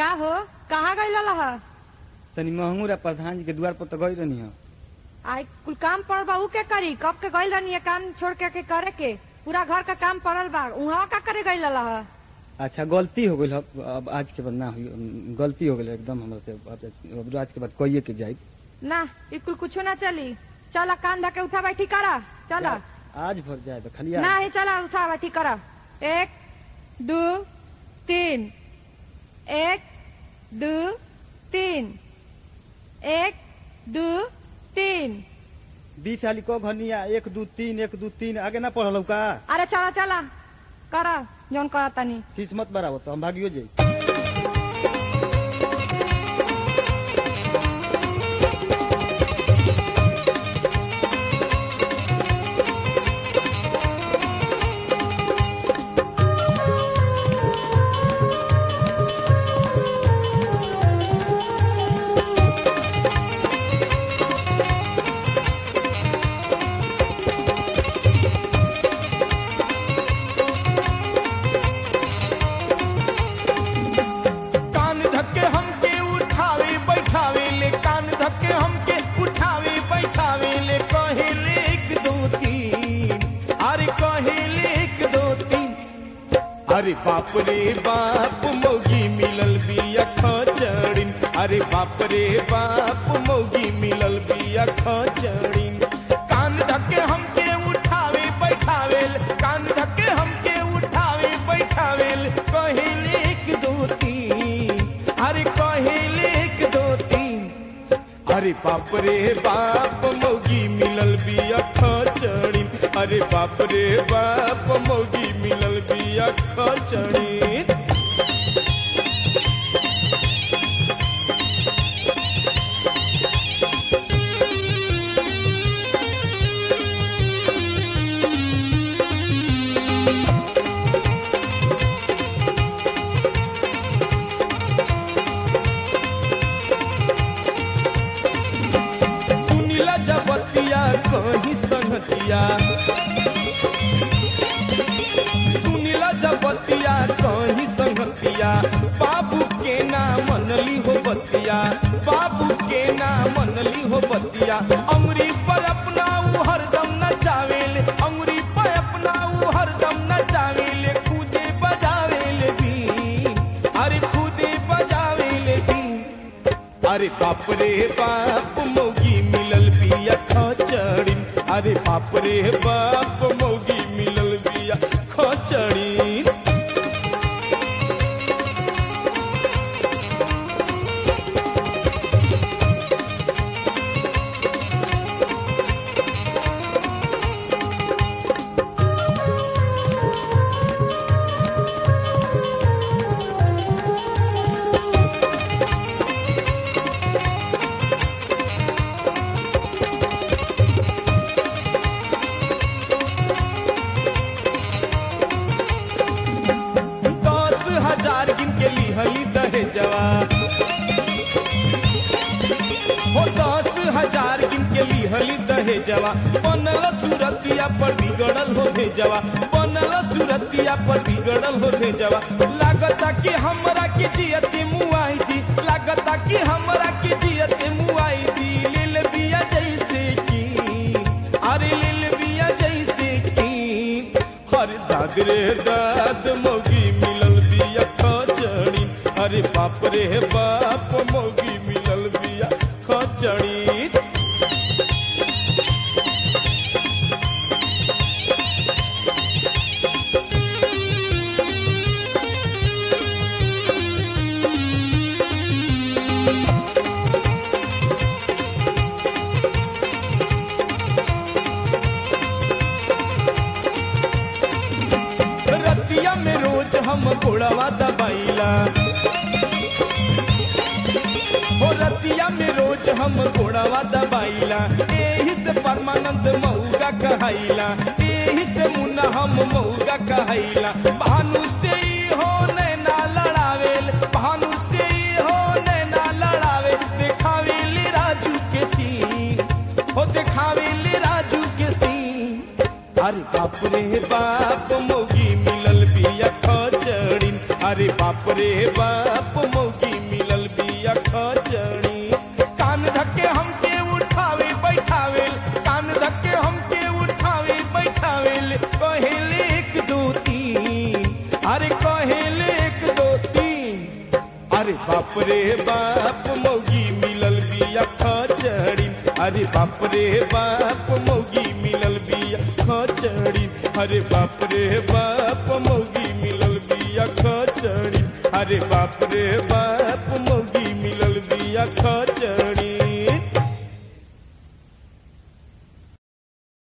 का हो कहाँ गई लह तनी महंगूरा प्रधान जी के द्वार पर तो गई रहनी हो आई कुल काम पड़ल बा ऊ के करी कब के गई रहनी है काम छोड़ के, के करे के पूरा घर का काम पड़ल बा उहाँ का करे गई लह अच्छा गलती हो गई अब आज के बाद ना हुई गलती हो गई एकदम हमरा से अब- अब आज के बाद कहिए के जाए ना ई कुल कुछो ना चली चला कान धके उठा बैठी करा चला आज भर जाए तो खाली ना आज। ही चला उठा बैठी करा एक दो तीन एक दो तीन एक दो तीन बीस वाली को घनिया एक दू तीन एक दू तीन आगे ना पढ़ल का अरे चला चला करा जौन करा तनी किस्मत बराबर तो हम भागियो जाए कान धक्के हमके उठावे बैठावे ले कान धक्के हमके उठावे बैठावे ले कहेले एक दो तीन अरे कहेले एक दो तीन अरे बाप रे बाप मौगी मिलल बिया खचड़िन अरे बाप रे बाप मौगी मिलल बिया खचड़िन कान धक्के हमके उठावे बैठावे ले, कान धक्के हमके उठावे बैठावे ले, कहेले एक दो तीन अरे कहेले एक दो तीन अरे बाप रे बाप मौगी मिलल बिया खचड़ी अरे बाप रे बाप मौगी मिलल बिया खचड़ी सुनीला जबतिया कहीं संगतिया सुनीला जबतिया कहीं संगतिया बाबू के ना मनली हो बतिया बाबू के ना मनली हो बतिया अमरी पर अपना ऊ हरदम नचावेले अमरी पर अपना ऊ हरदम नचावेले खुदे बजावेले भी अरे खुदे बजावेले भी अरे बाप रे बाप मौगी मिलल बिया खचड़ी अरे बाप रे बाप मौगी मिलल बिया खचड़ी दस हजार गिन के लिहली दहे जवा हो दस हजार गिन के लिहली दहे जवा बनल सुरतिया पर बिगड़ल हो भेजवा बनल सुरतिया पर बिगड़ल हो भेजवा लागता कि हमरा के जियते मुआई दी लागता कि हमरा के जियते मुआई दी लेल बिया जैसे की अरे लेल बिया जैसे की हर दाद रे दाद मौगी मिलल बिया खचड़ी अरे बाप रे बाप मौगी मिलल बिया खचड़ी रतिया में रोज हम घोड़वा दबाइला हो रतिया में रोज हम घोड़वा दबाइला एही से परमानंद मऊगा कहाइला एही से मुन्ना हम मऊगा कहाइला भानु से ही हो नैना लड़ावेल भानु से ही हो नैना लड़ावे देखावेली राजू के सीन हो देखावेली राजू के सीन अरे बाप रे बाप मौगी मिलल बिया खचड़ी अरे बाप रे बाप मौगी बिया खचड़ी कान धक्के हमके उठावे बैठावे कान धक्के हमके उठावे बैठावे कहेले एक दो तीन अरे कहेले एक दो तीन अरे बाप रे बाप मौगी मिलल बिया खचड़ी अरे बाप रे बाप मौगी मिलल बिया खचड़ी अरे बाप रे बाप मौगी मिलल बिया खचड़ी अरे बाप रे बाप